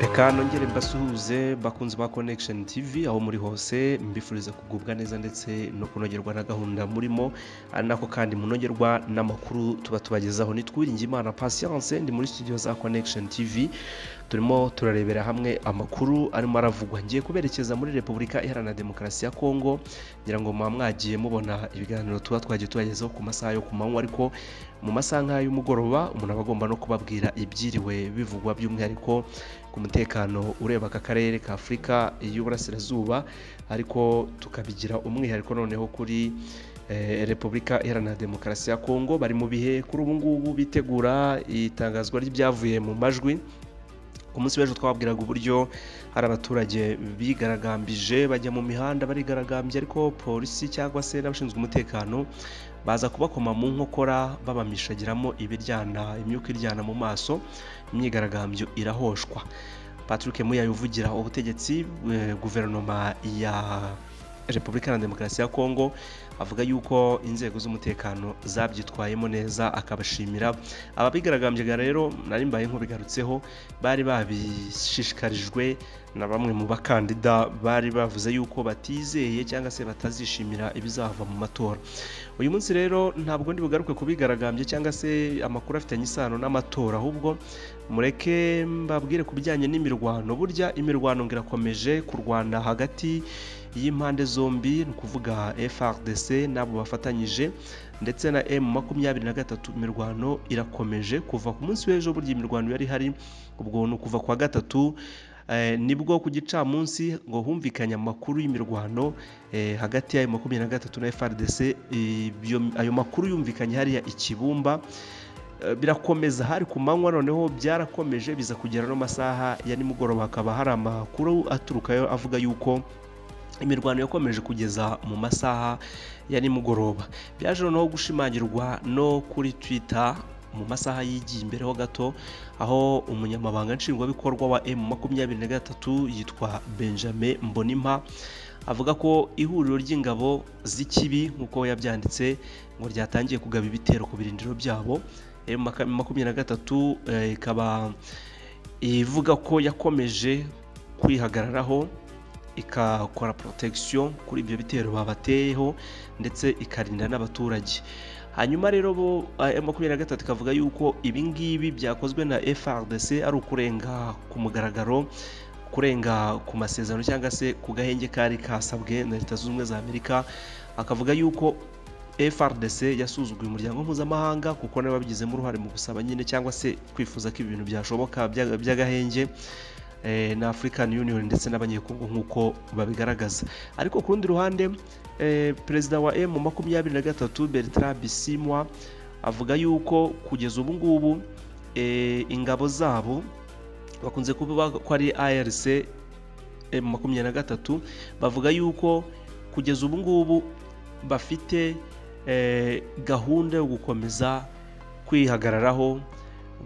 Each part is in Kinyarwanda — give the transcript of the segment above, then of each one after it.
reka nongere mbasuhuze bakunze ba connection tv aho muri hose mbifuriza kugubwa neza ndetse no kunogerwa na gahunda murimo ari nako kandi munogerwa n'amakuru tuba tubagezaho nitwiringe imana patience ndi muri studio za connection tv turimo turarebera hamwe amakuru arimo aravugwa ngiye kuberekeza muri repubulika iharanira demokarasi ya kongo ngira ngo muba mwagiye mubona ibiganiro tuba twagiye tubagezaho ku masaha yo ku manywa ariko mu masaha nk'aya y'umugoroba umuntu aba agomba no kubabwira ibyiriwe bivugwa by'umwihariko ku mutekano ureba aka karere ka afurika y'uburasirazuba ariko tukabigira umwihariko noneho kuri repubulika iharanira demokarasi ya kongo bari mu bihe kuri ubu ngubu bitegura itangazwa ry'ibyavuye mu majwi ku munsi w'ejo twababwiraga uburyo hari abaturage bigaragambije bajya mu mihanda barigaragambye ariko polisi cyangwa se n'abashinzwe umutekano baza kubakoma mu nkokora babamishagiramo ibiryana imyuka iryana mu maso imyigaragambyo irahoshwa patrick muyayi uvugira ubutegetsi guverinoma ya repubulika ya demokarasi ya kongo avuga yuko inzego z'umutekano zabyitwayemo neza akabashimira ababigaragambyaga rero nari mbaye nk'ubigarutseho bari babishishikarijwe na bamwe mu bakandida bari bavuze yuko batizeye cyangwa se batazishimira ibizava mu matora uyu munsi rero ntabwo ndi bugaruke kubigaragambye cyangwa se amakuru afitanye isano n'amatora ahubwo mureke mbabwire ku bijyanye n'imirwano burya imirwano ngirakomeje kurwana hagati y'impande zombi ni ukuvuga FRDC n'abo bafatanyije ndetse na M makumyabiri na gatatu imirwano irakomeje kuva ku munsi w'ejo burya imirwano yari hari ubwo ni ukuva kwa gatatu nibwo ku gicamunsi ngo humvikanye amakuru y'imirwano hagati y'ayo makumyabiri na gatatu na FRDC ayo makuru yumvikanye hariya ikibumba birakomeza hari ku manywa noneho byarakomeje biza kugera no masaha ya nimugoroba hakaba hari amakuru aturukayo avuga yuko imirwano yakomeje kugeza mu masaha ya nimugoroba byaje noneho gushimangirwa no kuri twitter mu masaha yigiye imbere ho gato aho umunyamabanga nshingwabikorwa wa m makumyabiri na gatatu yitwa benjamin mbonimpa avuga ko ihuriro ry'ingabo z'ikibi nk'uko yabyanditse ngo ryatangiye kugaba ibitero ku birindiro byabo m makumyabiri na gatatu ikaba ivuga ko yakomeje kwihagararaho ikakora protection kuri ibyo bitero babateyeho ndetse ikarinda n'abaturage hanyuma rero bo makumyabiri na gatatu ikavuga yuko ibi ngibi byakozwe na FRDC ari ukurenga ku mugaragaro kurenga ku masezerano cyangwa se ku gahenge kari kasabwe na leta zunze ubumwe za amerika akavuga yuko FRDC yasuzuguye umuryango mpuzamahanga kuko nawe babigizemo uruhare mu gusaba nyine cyangwa se kwifuza ko ibintu byashoboka by'agahenge na African Union ndetse n'abanyekongo nk'uko babigaragaza ariko ku rundi ruhande perezida wa M makumyabiri na gatatu Bertrand Bisimwa avuga yuko kugeza ubu ngubu ingabo zabo bakunze kuvuga ko ari ARC M makumyabiri na gatatu bavuga yuko kugeza ubu ngubu bafite gahunda yo gukomeza kwihagararaho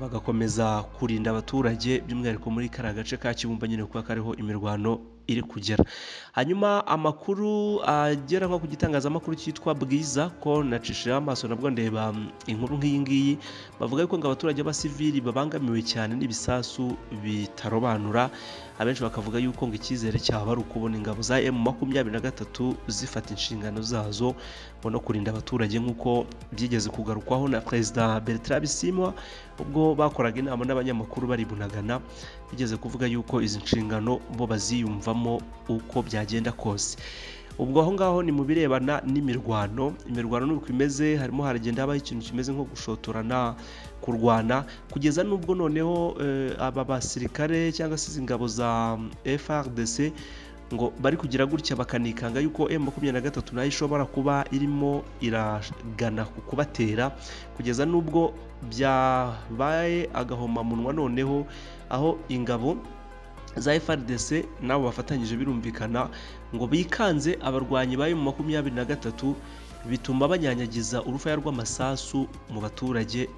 bagakomeza kurinda abaturage by'umwihariko muri kariya gace ka kibumba nyine kuba kariho imirwano iri kugera hanyuma amakuru agera nko ku gitangazamakuru cyitwa bwiza ko nacishije amaso nabwo ndeba inkuru nk'iyi ngiyi bavuga yuko ngo abaturage b'abasivili babangamiwe cyane n'ibisasu bitarobanura abenshi bakavuga yuko ngo icyizere cyaba ari ukubona ingabo za emu makumyabiri na gatatu zifata inshingano zazo ngo no kurinda abaturage nk'uko byigeze kugarukwaho na perezida Bertrand Bisimwa ubwo bakoraga inama n'abanyamakuru baribunagana bigeze kuvuga yuko izi nshingano bo baziyumvamo uko byagenda kose ubwo aho ngaho ni mu birebana n'imirwano imirwano ni uko imeze harimo haragenda habaho ikintu kimeze nko gushotorana kurwana kugeza n'ubwo noneho aba basirikare cyangwa se izi ngabo za FRDC ngo bari kugira gutya bakanikanga yuko m makumyabiri na gatatu nayo ishobora kuba irimo iragana ku kubatera kugeza n'ubwo byabaye agahomamunwa noneho aho ingabo za FRDC nabo bafatanyije birumvikana ngo bikanze abarwanyi ba m makumyabiri na gatatu bituma banyanyagiza urufaya rw'amasasu mu baturage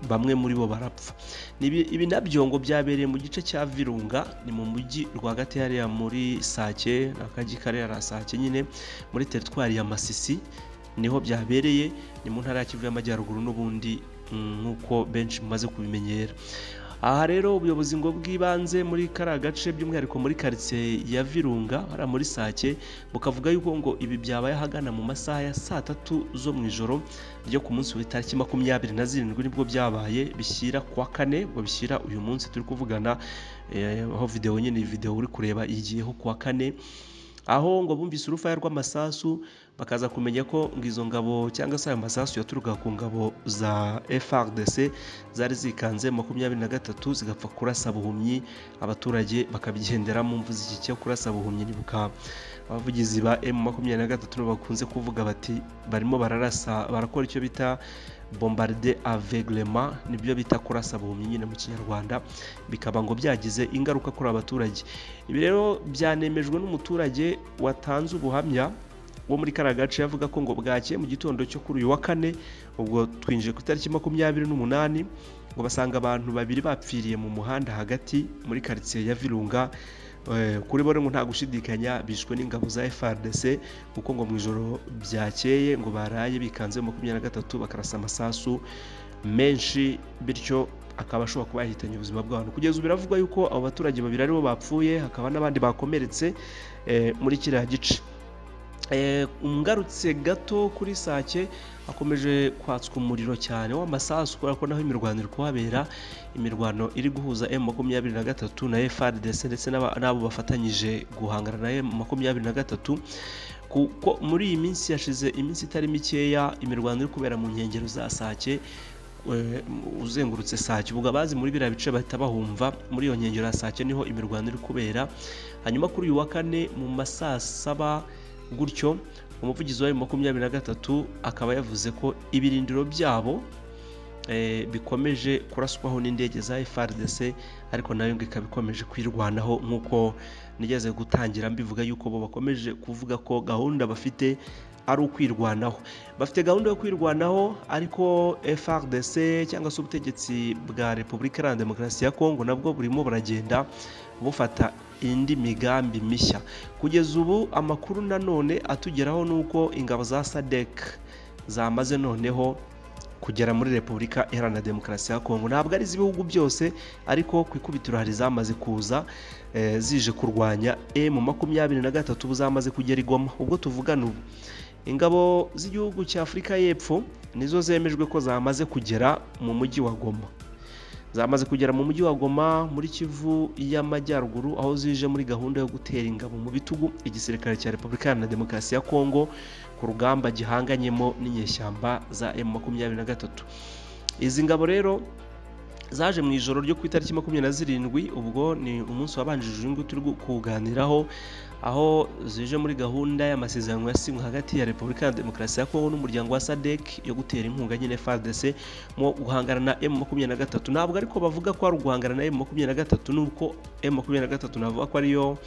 bamwe muri bo barapfa ibi nabyo ngo byabereye mu gice cya virunga ni mu mujyi rwagati hariya muri sake akajyi karera sake nyine muri teritwari ya masisi niho byabereye ni mu ntara ya kivu y'amajyaruguru n'ubundi nk'uko benshi mumaze kubimenyera aha rero ubuyobozi ngo bw'ibanze muri kariya gace by'umwihariko muri karitsiye ya virunga hariya muri sake bukavuga yuko ngo ibi byabaye ahagana mu masaha ya saa tatu zo mu ijoro ryo ku munsi w'itariki makumyabiri na zirindwi nibwo byabaye bishyira ku wa kane ngo bishyira uyu munsi turi kuvugana aho videwo nyine iyi videwo uri kureba igiyeho ku wa kane aho ngo bumvise urufaya rw'amasasu bakaza kumenya ko ngo izo ngabo cyangwa se ayo masasu yaturuka ku ngabo za FRDC zari zikanze makumyabiri na gatatu zigapfa kurasa buhumyi abaturage bakabigendera mu mvu z'iki cyo kurasa buhumyi nibuka abavugizi ba M makumyabiri na gatatu bakunze kuvuga bati barimo bararasa barakora icyo bita bombarde aveuglema nibyo bita kurasa buhumyi nyine mu kinyarwanda bikaba ngo byagize ingaruka kuri abaturage ibi rero byanemejwe n'umuturage watanze ubuhamya wo muri kariya gace yavuga ko ngo bwakeye mu gitondo cyo kuri uyu wa kane ubwo twinjiye ku itariki makumyabiri n'umunani ngo basanga abantu babiri bapfiriye mu muhanda hagati muri karitsiye ya virunga kuri bo ngo nta gushidikanya bishwe n'ingabo za FARDC kuko ngo mu ijoro byakeye ngo baraye bikanze makumyabiri na gatatu bakarasa amasasu menshi bityo akaba ashobora kuba yahitanye ubuzima bw'abantu kugeza ubu biravugwa yuko abo baturage babiri aribo bapfuye hakaba n'abandi bakomeretse muri kiriya gice ngarutse gato kuri sake akomeje kwatswa umuriro cyane w'amasasu kubera ko naho imirwano iri kuhabera imirwano iri guhuza m makumyabiri na gatatu na frdc ndetse n'abo bafatanyije guhangana na m makumyabiri na gatatu kuko muri iyi minsi yashize iminsi itari mikeya imirwano iri kubera mu nkengero za sake uzengurutse sake ubwo abazi muri biriya bice bahita bahumva muri iyo nkengero ya sake niho imirwano iri kubera hanyuma kuri uyu wa kane mu masaa saba gutyo umuvugizi wa makumyabiri na gatatu akaba yavuze ko ibirindiro byabo bikomeje kuraswaho n'indege za FRDC ariko nayo ngo ikaba ikomeje kwirwanaho nk'uko nigeze gutangira mbivuga yuko bo bakomeje kuvuga ko gahunda bafite ari ukwirwanaho bafite gahunda yo kwirwanaho ariko FRDC cyangwa se ubutegetsi bwa Repubulika Iharanira Demokarasi ya Kongo nabwo burimo buragenda bufata indi migambi mishya kugeza ubu amakuru nanone atugeraho ni uko ingabo za sadec zamaze noneho kugera muri repubulika iharanira demokarasi ya kongo ntabwo ari iz'ibihugu byose ariko ku ikubitiro hari zamaze kuza zije kurwanya emu makumyabiri na gatatu ubu zamaze kugera igoma ubwo tuvugana ubu ingabo z'igihugu cya afurika y'epfo nizo zemejwe ko zamaze kugera mu mujyi wa goma zamaze kugera mu mujyi wa goma muri kivu y'amajyaruguru aho zije muri gahunda yo gutera ingabo mu bitugu igisirikare cya repubulika na demokarasi ya kongo ku rugamba gihanganyemo n'inyeshyamba za emu makumyabiri na gatatu izi ngabo rero zaje mu ijoro ryo ku itariki makumyabiri na zirindwi ubwo ni umunsi wabanjije uyu nguyu turi kuganiraho aho zije muri gahunda y'amasezerano yasinywe hagati ya repubulika ya demokarasi ya kongo n'umuryango wa sadec yo gutera inkunga nyine frdc mu guhangana na m makumyabiri na gatatu ntabwo ariko bavuga ko ari uguhangana na m makumyabiri na gatatu nuko m makumyabiri na gatatu navuga ko ariyo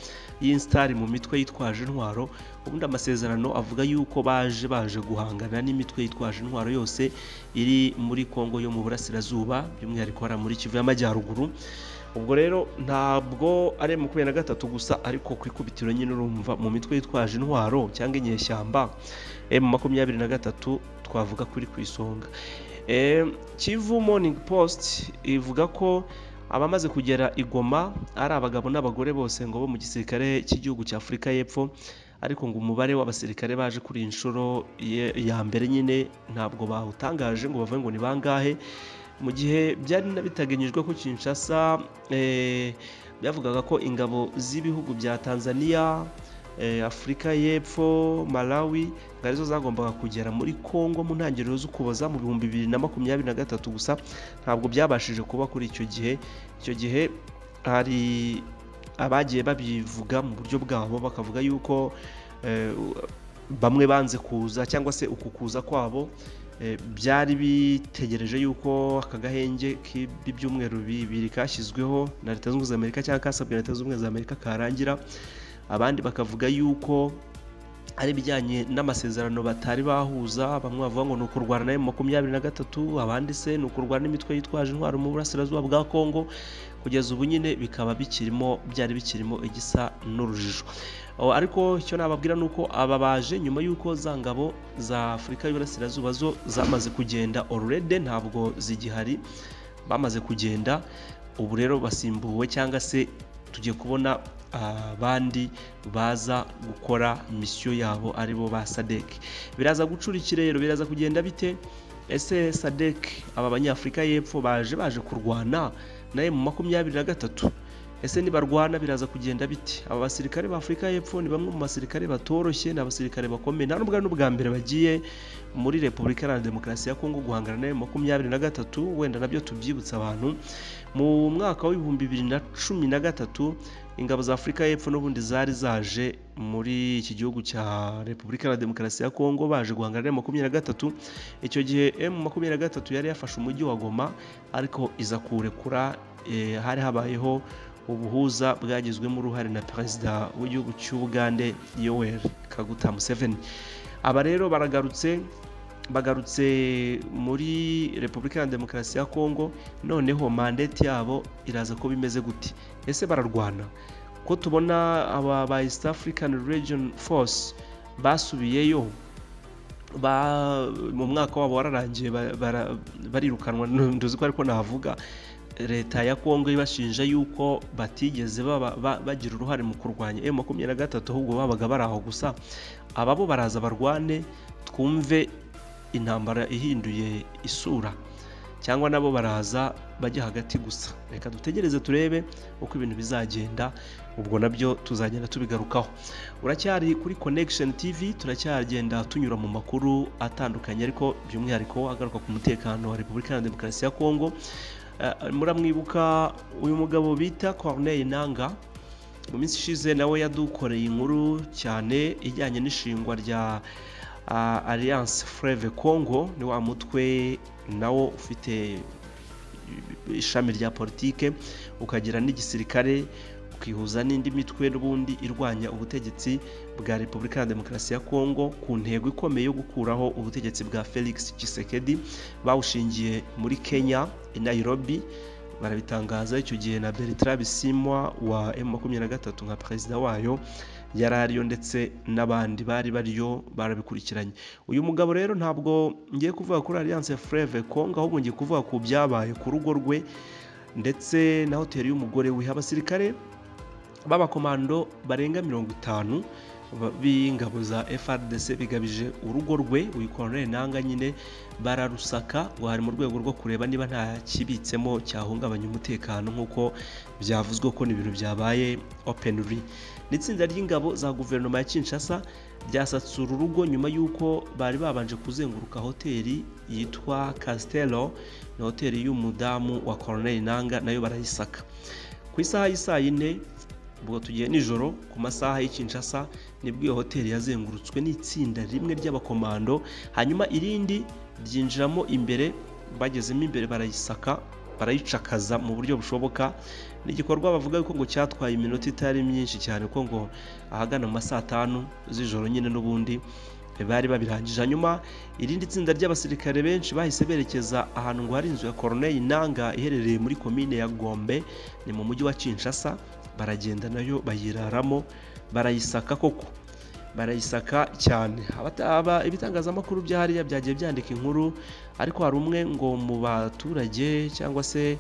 y'insitari mu mitwe yitwaje intwaro ubundi amasezerano avuga yuko baje baje guhangana n'imitwe yitwaje intwaro yose iri muri kongo yo mu burasirazuba by'umwihariko hari muri kivu y'amajyaruguru ubwo rero ntabwo ari makumyabiri na gatatu gusa ariko ku ikubitiro nyine urumva mu mitwe yitwaje intwaro cyangwa inyeshyamba emu makumyabiri na gatatu twavuga ko iri ku isonga kivu morning post ivuga ko abamaze kugera igoma ari abagabo n'abagore bose ngo bo mu gisirikare cy'igihugu cya afurika y'epfo ariko ngo umubare w'abasirikare baje kuri iyi nshuro ya mbere nyine ntabwo bawutangaje ngo bavuge ngo ni bangahe mu gihe byari bitaganyijwe ko Kinshasa byavugaga ko ingabo z'ibihugu bya tanzania afurika y'epfo malawi ngo arizo zagombaga kugera muri congo mu ntangiriro z'ukuboza mu bihumbi bibiri na makumyabiri na gatatu gusa ntabwo byabashije kuba kuri icyo gihe icyo gihe hari abagiye babivuga mu buryo bwabo bakavuga yuko bamwe banze kuza cyangwa se uku kuza kwabo byari bitegereje yuko aka gahenge k'ibyumweru bibiri kashyizweho na leta zunze ubumwe za amerika cyangwa kasabwe na leta zunze ubumwe za amerika karangira abandi bakavuga yuko ari ibijyanye n'amasezerano batari bahuza bamwe bavuga ngo ni ukurwana na makumyabiri na gatatu abandi se ni ukurwana n'imitwe yitwaje intwaro mu burasirazuba bwa kongo kugeza ubu nyine bikaba bikirimo byari bikirimo igisa n'urujijo ariko icyo nababwira ni uko aba baje nyuma y'uko za ngabo za afurika y'uburasirazuba zo zamaze kugenda orurede ntabwo zigihari bamaze kugenda ubu rero basimbuwe cyangwa se tugiye kubona abandi baza gukora misiyo yabo aribo ba sadec biraza gucura ikirere biraza kugenda bite ese sadec aba banyafurika y'epfo baje baje kurwana nawe mu makumyabiri na gatatu ese nibarwana biraza kugenda biti aba basirikare ba afurika y'epfo ni bamwe mu basirikare batoroshye ni abasirikare bakomeye nta n'ubwo ari n'ubwa mbere bagiye muri repubulika iharanira demokarasi ya kongo guhangana na makumyabiri na gatatu wenda nabyo tubyibutsa abantu mu mwaka w'ibihumbi bibiri na cumi na gatatu ingabo za afurika y'epfo n'ubundi zari zaje muri iki gihugu cya repubulika iharanira demokarasi ya kongo baje guhangana na makumyabiri na gatatu icyo gihe emu makumyabiri na gatatu yari yafashe umujyi wa goma ariko iza kuwurekura hari habayeho ubuhuza bwagizwemo uruhare na perezida w'igihugu cy'ubugande yoweri kaguta museveni aba rero baragarutse bagarutse muri repubulika ya demokarasi ya kongo noneho mandate yabo iraza ko bimeze gute ese bararwana ko tubona aba ba east african region force basubiyeyo mu mwaka wabo wararangiye barirukanwa ntuzi ko ariko nahavuga leta ya kongo ibashinja yuko batigeze bagira uruhare mu kurwanya emu makumyabiri na gatatu ahubwo babaga bari aho gusa aba bo baraza barwane twumve intambara ihinduye isura cyangwa nabo baraza bajya hagati gusa reka dutegereze turebe uko ibintu bizagenda ubwo nabyo tuzagenda tubigarukaho uracyari kuri connection tv turacyagenda tunyura mu makuru atandukanye ariko by'umwihariko agaruka ku mutekano wa repubulika ya demokarasi ya kongo muramwibuka uyu mugabo bita Corneille Nanga mu minsi ishize nawe yadukoreye inkuru cyane ijyanye n'ishingwa rya Alliance Fleuve Congo ni wa mutwe nawo ufite ishami rya politike ukagira n'igisirikare ukihuza n'indi mitwe n'ubundi irwanya ubutegetsi bwa repubulika ya demokarasi ya kongo ku ntego ikomeye yo gukuraho ubutegetsi bwa felix Tshisekedi bawushingiye muri kenya i nairobi barabitangaza icyo gihe na bertrand bisimwa wa M23 nka perezida wayo yari ariyo ndetse n'abandi bari bariyo barabikurikiranye uyu mugabo rero ntabwo ngiye kuvuga kuri alliance fleve kongo ahubwo ngiye kuvuga ku byabaye ku rugo rwe ndetse na hoteli y'umugore we abasirikare b'abakomando barenga mirongo itanu b'ingabo za FRDC bigabije urugo rwe uyu Colonel Nanga nyine bararusaka ngo hari mu rwego rwo kureba niba nta kibitsemo cyahungabanya umutekano nk'uko byavuzwe ko ni ibintu byabaye open ri n'itsinda ry'ingabo za guverinoma ya Kinshasa ryasatse uru rugo nyuma y'uko bari babanje kuzenguruka hoteli yitwa Castello na hoteli y'umudamu wa Colonel Nanga nayo barayisaka ku isaha y'isaa yine ubwo tugiye nijoro ku masaha y'ikinshasa nibwo iyo hoteli yazengurutswe n'itsinda rimwe ry'abakomando hanyuma irindi ryinjiramo imbere bagezemo imbere barayisaka barayicakaza mu buryo bushoboka ni igikorwa bavuga yuko ngo cyatwaye iminota itari myinshi cyane kuko ngo ahagana mu ma saa tanu z'ijoro nyine n'ubundi bari babirangije hanyuma irindi tsinda ry'abasirikare benshi bahise berekeza ahantu ngo hari inzu ya koroneri nanga iherereye muri komine ya gombe ni mu mujyi wa kinshasa baragenda nayo bayiraramo barayisaka koko barayisaka cyane ibitangazamakuru bya hariya byagiye byandika inkuru ariko hari umwe ngo mu baturage cyangwa se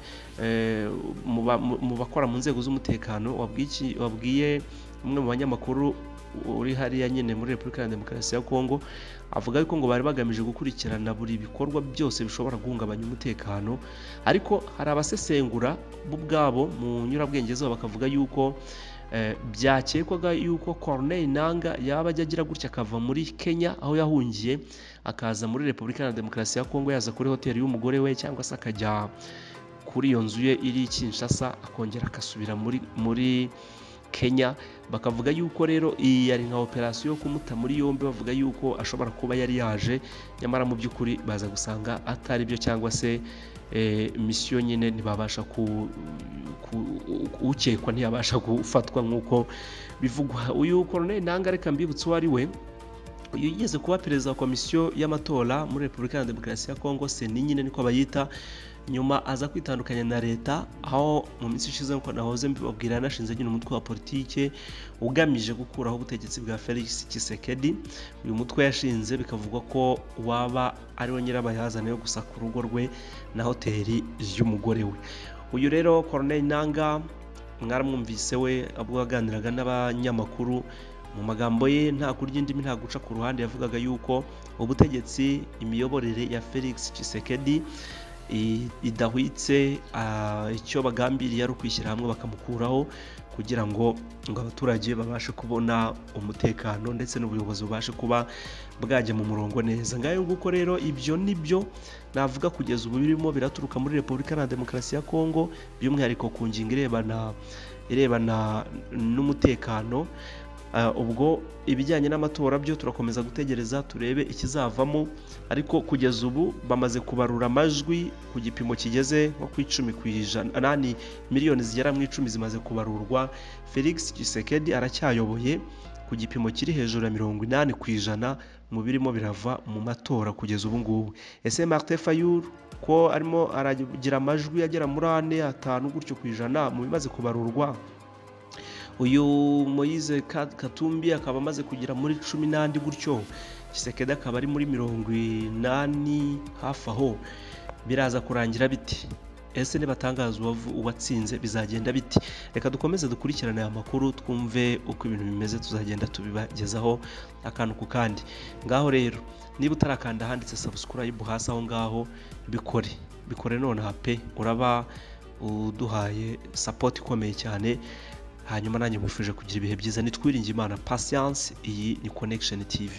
mu bakora mu nzego z'umutekano wabwiye umwe mu banyamakuru uri hariya nyine muri repubulika ya demokarasi ya kongo avuga yuko ngo bari bagamije gukurikirana buri bikorwa byose bishobora guhungabanya umutekano ariko hari abasesengura bo ubwabo mu nyurabwenge zabo bakavuga yuko byakekwaga yuko Corneille nanga yaba ajya agira gutya akava muri kenya aho yahungiye akaza muri repubulika ya demokarasi ya kongo yaza kuri hoteli y'umugore we cyangwa se akajya kuri iyo nzu ye iri Kinshasa akongera agasubira muri muri kenya bakavuga yuko rero iyi yari nka operasiyo yo kumuta muri yombi bavuga yuko ashobora kuba yari yaje nyamara mu by'ukuri baza gusanga atari byo cyangwa se misiyo nyine ntibabasha ukekwa ntiyabasha gufatwa nk'uko bivugwa uyu koroneri nanga reka mbibutse uwo ari we uyu yigeze kuba perezida wa komisiyo y'amatora muri repubulika ya demokarasi ya kongo seni nyine niko bayita nyuma aza kwitandukanya na leta aho mu minsi ishize nk'uko nahoze mbibabwira yanashinze nyine umutwe wa politike ugamije gukuraho ubutegetsi bwa felix kisekedi uyu mutwe yashinze bikavugwa ko waba ariwo nyirabayazana yo gusaka urugo rwe na hoteli y'umugore we uyu rero koroneri nanga mwaramwumvise we ubwo yaganiraga n'abanyamakuru mu magambo ye nta kurya indimi nta guca ku ruhande yavugaga yuko ubutegetsi imiyoborere ya felix Tshisekedi idahwitse icyo bagambiriye ari ukwishyira hamwe bakamukuraho kugira ngo ngo abaturage babashe kubona umutekano ndetse n'ubuyobozi bubashe kuba bwajya mu murongo neza ngayo nguko rero ibyo ni byo navuga kugeza ubu birimo biraturuka muri repubulika na demokarasi ya kongo by'umwihariko ku ngingo irebana irebana n'umutekano ubwo ibijyanye n'amatora byo turakomeza gutegereza turebe ikizavamo ariko kugeza ubu bamaze kubarura amajwi ku gipimo kigeze nko ku icumi ku ijana nani miliyoni zigera mu icumi zimaze kubarurwa felix gisekedi aracyayoboye ku gipimo kiri hejuru ya mirongo inani ku ijana mu birimo birava mu matora kugeza ubu ngubu ese marite fayuru ko arimo aragira amajwi agera muri ane atanu gutyo ku ijana mu bimaze kubarurwa uyu moyize katumbi akaba amaze kugera muri cumi n'andi gutyo kisekedi akaba ari muri mirongo inani hafi aho biraza kurangira biti ese nibatangaza uwatsinze bizagenda biti reka dukomeze dukurikirane aya makuru twumve uko ibintu bimeze tuzagenda tubibagezaho akantu ku kandi ngaho rero niba utarakanda ahanditse sabusikurayibu hasi aho ngaho bikore bikore nonaha pe uraba uduhaye sapoti ikomeye cyane hanyuma nanjye mwifuje kugira ibihe byiza nitwiringe imana patience iyi ni connection tv